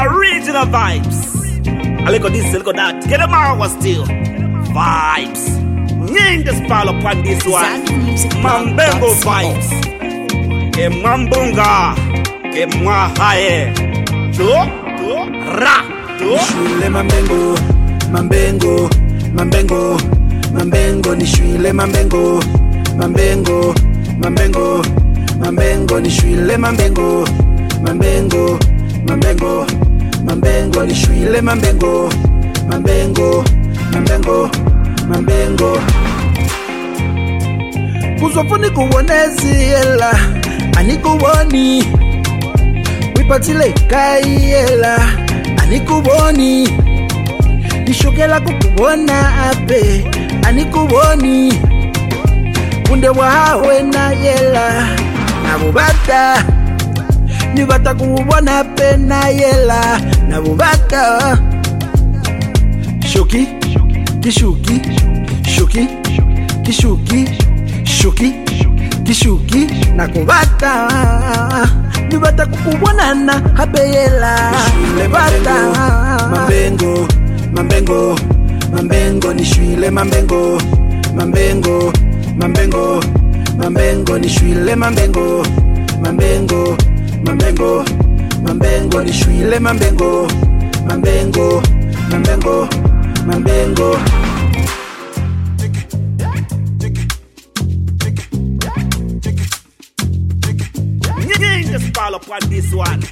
Original vibes. A little this, a little that. Get them out still. Vibes. Nying the spell upon this one. Mambengo vibes. E mambunga. E mwahaye. Jo. Jo. Ra. Jo. Nishwile mambengo, mambengo, mambengo, mambengo, nishwile mambengo, mambengo, mambengo, mambengo, nishwile mambengo, mambengo, mambengo, mambengo, nishwile mambengo, mambengo, mambengo, mambengo. Kuzofuni kuwonezi yela, anikuwoni, wipatile kai yela, anikuboni nishokela kukubona ape anikuboni kunde wahawe na yela nabubata nibata kuubona pe na yela nabubata shoki kishuki shuki kishuki shuki kishuki nakubata nibata kukubonana habeyela nibata mambengo mambengo mambengo nishwile mambengo mambengo mambengo mambengo nishwile mambengo mambengo mambengo mambengo nishwile mambengo mambengo mambengo mambengo Nying the spell upon this one.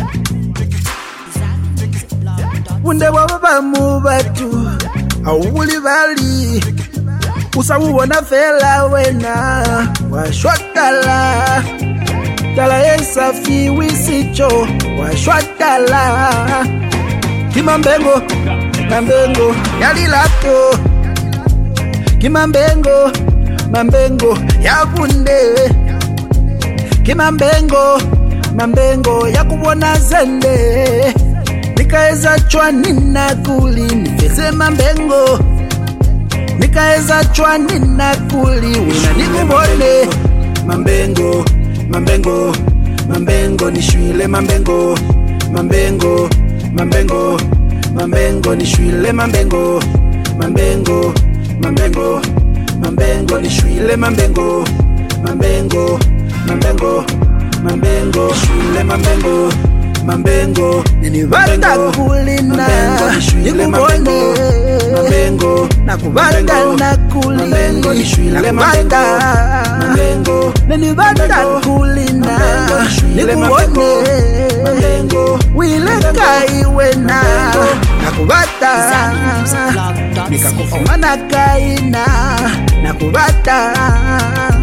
bunde bwaba mu batu awuli bali usawubona fela wena washwakala tala yesafi wisicho washwakala kimambengo mambengo yalilato kimambengo mambengo yabunde kimambengo mambengo yakubona zende nikaeza chwani na kuli nifeze mambengo nikaeza chwani na kuli wina nikubone mambengo mambengo mambengo nishwile mambengo mambengo mambengo mambengo nishwile mambengo mambengo mambengo mambengo nishwile mambengo mambengo mambengo mambengo shwile mambengo mambengo Nibata kulina nikubone mambengo nakubata nakuli mambengo nishwile mambengo mambengo nenibata kulina nikubone mambengo wilekai wena nakubata nikakufumana kaina nakubata